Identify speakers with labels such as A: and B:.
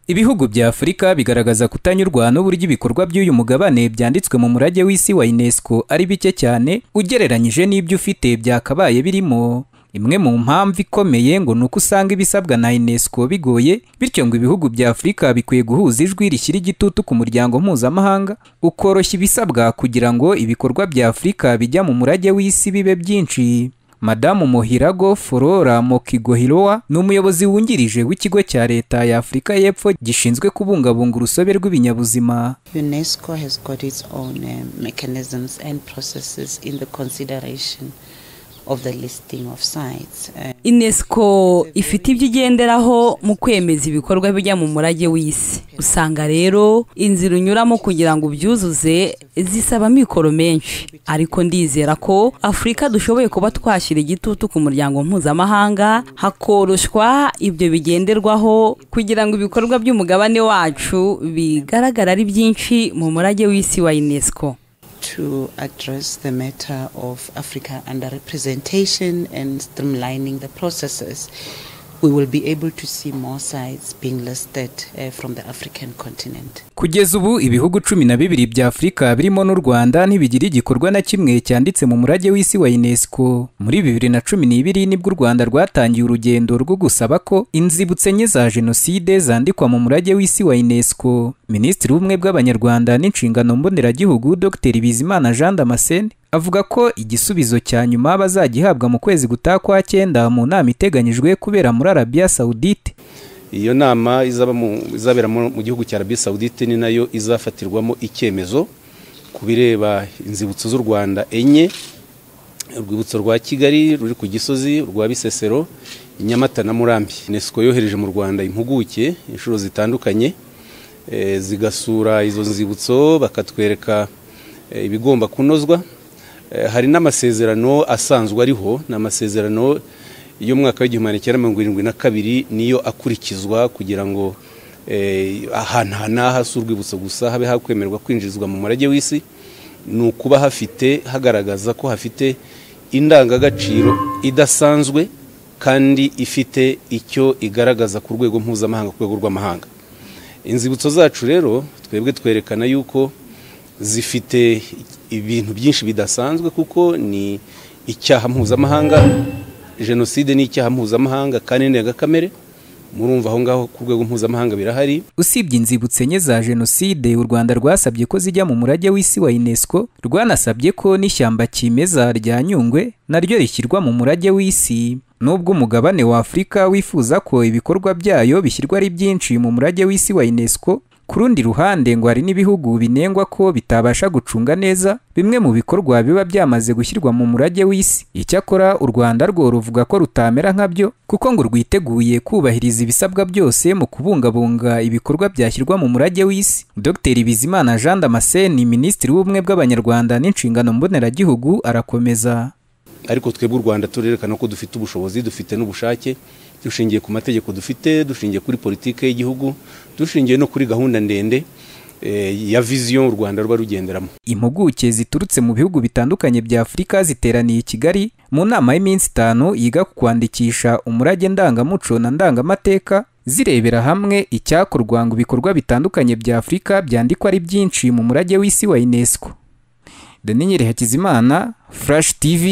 A: ibihugu bya afurika bigaragaza kutanyurwa n'uburyo ibikorwa by'uyu mugabane byanditswe mu murage w'isi wa unesco ari bike cyane ugereranyije n'ibyo ufite byakabaye birimo imwe mu mpamvu ikomeye ngo ni uko usanga ibisabwa na unesco bigoye bityo ngo ibihugu bya afurika bikwiye guhuza ijwi rishyira igitutu ku muryango mpuzamahanga ukoroshya ibisabwa kugira ngo ibikorwa bya afurika bijya mu murage w'isi bibe byinshi madamu mohirago flora mokigohiroa ni umuyobozi wungirije w'ikigo cya leta ya afurika y'epfo gishinzwe kubungabunga urusobe rw'ibinyabuzima
B: UNESCO has got its own uh, mechanisms and processes in the consideration of the listing of sites. Uh,
C: unesco ifite ibyo igenderaho mu kwemeza ibikorwa bijya mu murage w'isi usanga rero inzira unyuramo kugira ngo ubyuzuze zisaba amikoro menshi ariko ndizera ko afurika dushoboye kuba twashyira igitutu ku muryango mpuzamahanga hakoroshwa ibyo bigenderwaho kugira ngo ibikorwa by'umugabane wacu bigaragara ari byinshi mu murage w'isi wa unesco
B: to address the matter of Africa underrepresentation and streamlining the processes, we will be able to see more sites being listed uh, from the African continent.
A: kugeza ubu ibihugu cumi na bibiri bya afurika birimo n'u rwanda ntibigira igikorwa na kimwe cyanditse mu murage w'isi wa unesco muri bibiri na cumi n'ibiri nibwo u rwanda rwatangiye urugendo rwo gusaba ko inzibutso enye za jenoside zandikwa mu murage w'isi wa unesco minisitiri w'ubumwe bw'abanyarwanda n'inshingano mboneragihugu dr bizimana jean damascene avuga ko igisubizo cya nyuma bazagihabwa mu kwezi gutaha kwa cyenda mu nama iteganyijwe kubera muri arabiya sawudite
D: iyo nama izabera mu gihugu cya arabiya sawudite ni nayo izafatirwamo icyemezo ku bireba inzibutso z'u rwanda enye urwibutso rwa kigali ruri ku gisozi rwa bisesero nyamata na murambi unesco yohereje mu rwanda impuguke inshuro zitandukanye zigasura izo nzibutso bakatwereka ibigomba kunozwa hari n'amasezerano asanzwe ariho ni amasezerano y'umwaka w'igihumbi cyenda mirongo irindwi na kabiri niyo akurikizwa kugira ngo ahantu hanaha si urwibutso gusa habe hakwemerwa kwinjizwa mu murage w'isi ni ukuba hafite hagaragaza ko hafite indangagaciro idasanzwe kandi ifite icyo igaragaza ku rwego mpuzamahanga ku rwego rw'amahanga inzibutso zacu rero twebwe twerekana yuko zifite ibintu byinshi bidasanzwe kuko ni icyaha mpuzamahanga jenoside ni icyaha mpuzamahanga kandi ndengakamere murumva aho ngaho ku rwego mpuzamahanga birahari
A: usibye inzibutso enye za jenoside u rwanda rwasabye ko zijya mu murage w'isi wa unesco rwanasabye ko n'ishyamba kimeza rya nyungwe naryo rishyirwa mu murage w'isi nubwo umugabane wa afurika wifuza ko ibikorwa byayo bishyirwa ari byinshi mu murage w'isi wa unesco ku rundi ruhande ngo hari n'ibihugu binengwa ko bitabasha gucunga neza bimwe mu bikorwa biba byamaze gushyirwa mu murage w'isi icyakora u rwanda rwo ruvuga ko rutamera nkabyo kuko ngo rwiteguye kubahiriza ibisabwa byose mu kubungabunga ibikorwa byashyirwa mu murage w'isi dr bizimana jean damascene minisitiri w'ubumwe bw'abanyarwanda n'inshingano mboneragihugu arakomeza
D: ariko twebwe u rwanda turerekana ko dufite ubushobozi dufite n'ubushake dushingiye ku mategeko dufite dushingiye kuri politiki y'igihugu dushingiye no kuri gahunda ndende ya viziyo u rwanda ruba rugenderamo
A: impuguke ziturutse mu bihugu bitandukanye bya afurika ziteraniye i kigali mu nama y'iminsi itanu yiga ku kwandikisha umurage ndangamuco na ndangamateka zirebera hamwe icyakorwa ngo ibikorwa bitandukanye bya afurika byandikwa ari byinshi mu murage w'isi wa unesco daniel hakizimana flash tv